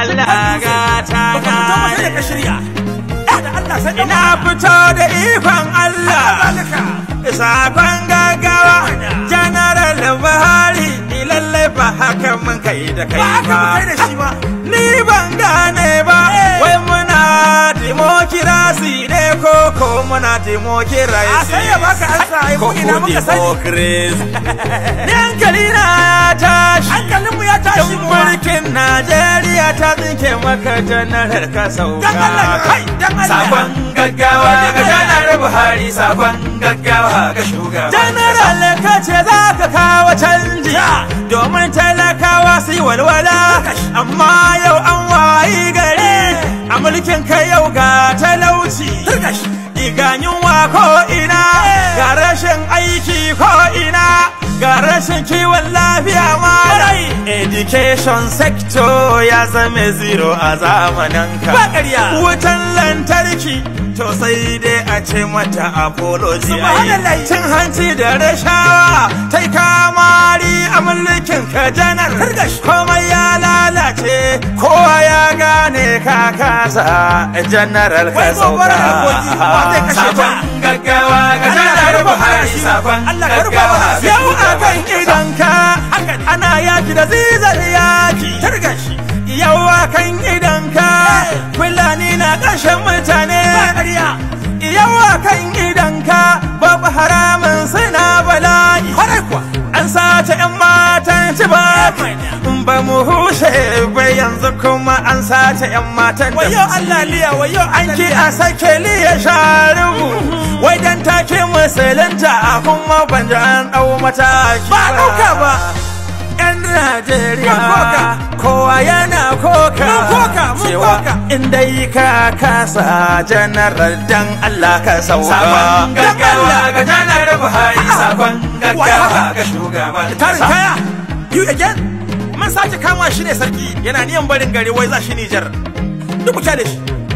Allah gata baka fito ba sai da ka na shirya eh da Allah sai ina fito da ikon Allah zalika sakon gaggawa General Buhari lallai ba haka mun kai da ba kai haka mu kai da ba shi ba ni ban gane ba wai muna demokirasi ne ko ko muna demokirasi a sai ya baka ansa ai ko mu ina ko muka sani demokirasi ni hankali na ya tashi hankalin mu ya tashi Tun mu ma. mulkin Najeriya ta tsinke maka janarar ka sauka. Dan Allah, kai, dan Allah. Sakon gaggawa ga janar Buhari, sakon gaggawa ga shugaba. Janaral ka ce za ka kawo canji domin talakawa su yi walwala. Amma yau an wayi gari a mulkin ka yau ga talauci. Iga yunwa ko ina, ga rashin aiki ko ina, ga rashin kiwon lafiya ma Education sector ya zame zero a zamanin ka. Ba ƙarya. Wutan lantarki to sai dai a ce mata apology. Subhanallah. ai. Cin hanci da rashawa ta kamari a mulkin ka janar. Komai ya lalace kowa ya gane ka kasa janaral ka Wai gobara da kogi, wa zai kashe ta? Sakon gaggawa ga Allah ya janar rufa Buhari mana sakon Allah ya rufa gaggawa mana ga Yau a shugaba. kan idanka ana yaki da zizar yaki targa shi yau a kan idanka fulani na kashe mutane ƙarya yau a kan idanka babu haramun suna bala'i kwarai kuwa an sace yan matan ci ba ba mu hushe ba yanzu kuma an sace yan matan da wayo Allah liya wayo an ki a sake liya sharubu wai dan take musulunta a kuma ban ji an dau mataki Ba a ɗauka ba. yan Najeriya Mun koka. kowa yana koka Mun koka, mun cewa koka. in dai ka kasa janaral dan Allah ka sauka Sakon gaggawa ga janar Buhari sakon gaggawa ga shugaban tarin kaya you again man sake kama shi ne sarki yana niyan barin gari wai za shi Nijar duk kuka da shi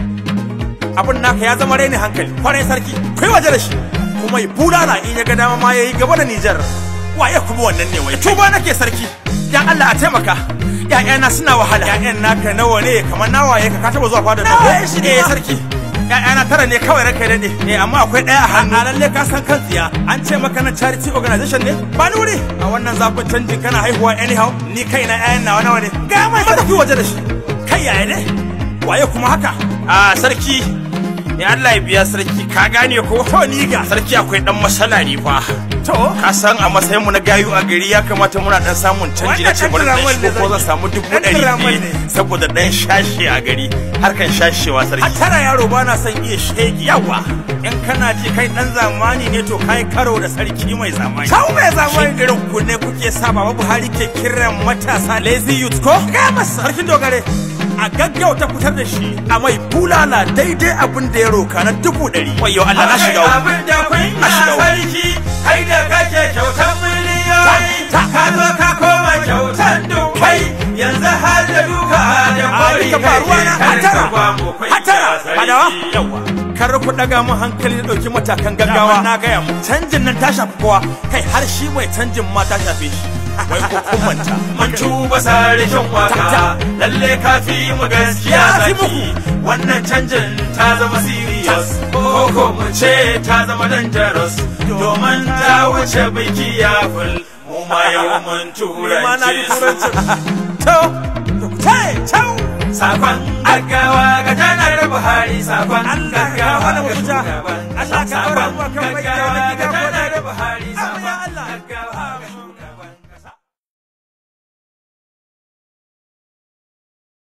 abun naka ya zama raini hankali kwarai sarki kai waje da shi kuma yi bulala in ya ga dama ma yayi gaba da Nijar waye kuma wannan ne wai tuba nake sarki dan Allah a taimaka ƴaƴana suna wahala ƴaƴan naka nawa ne kamar nawaye ka ka taba zuwa fada Nawaye shi ne eh ma. sarki ƴaƴana tara ne kawai ranka daɗe eh amma akwai ɗaya a hannu a lalle ka san kan tsiya an ce maka na charity organization ne ba ni wuri a wannan zafin canjin kana haihuwa anyhow ni kaina ƴaƴan nawa nawa ne ga mai sarki waje da shi kai yaya ne waye kuma haka a sarki ya Allah ya biya sarki ka gane ko to ni ga sarki akwai dan matsala ne fa to ka san a matsayin mu na gayu a gari ya kamata muna dan samun canji na Wannan ce bari ɗan dan tiramal ne shigo ko zan sarki. samu dubu Ɗan ɗari tiramal biyu ne. saboda dan shashe a gari harkan shashewa a sarki tara yaro ba na son iya shege yawa in kana ji kai dan zamani ne to kai karo da sarki mai zamani sau mai zamani irin ku ne kuke sa baba buhari ke kiran matasa lazy youth ko ga masa sarkin dogare a gaggauta fitar da shi a mai bulala daidai abin da ya roka na dubu ɗari wayo Allah na shiga uku. abin da kun Na shiga uku. sarki kai da kake kyautar miliyoyi ka zo ka koma kyautar dubai yanzu har da duka da kwari duka faruwa na hatara hatara fadawa yawa kar ku daga mu hankali da dauki matakan gaggawa na gaya mu canjin nan ta shafi kowa kai har shi mai canjin ma ta shafe shi wai ko kun manta mun tuba sarikin waka lalle ka fi mu gaskiya Ya fi zaki wannan canjin ta zama serious ko ko mu ce ta zama dangerous domin ta wuce biki ya ful mu ma yau mun ma na ji turanci turancin to tai tau sakon gaggawa ga janar buhari sakon Allah ka gaggawa mana ga mafita. shugaban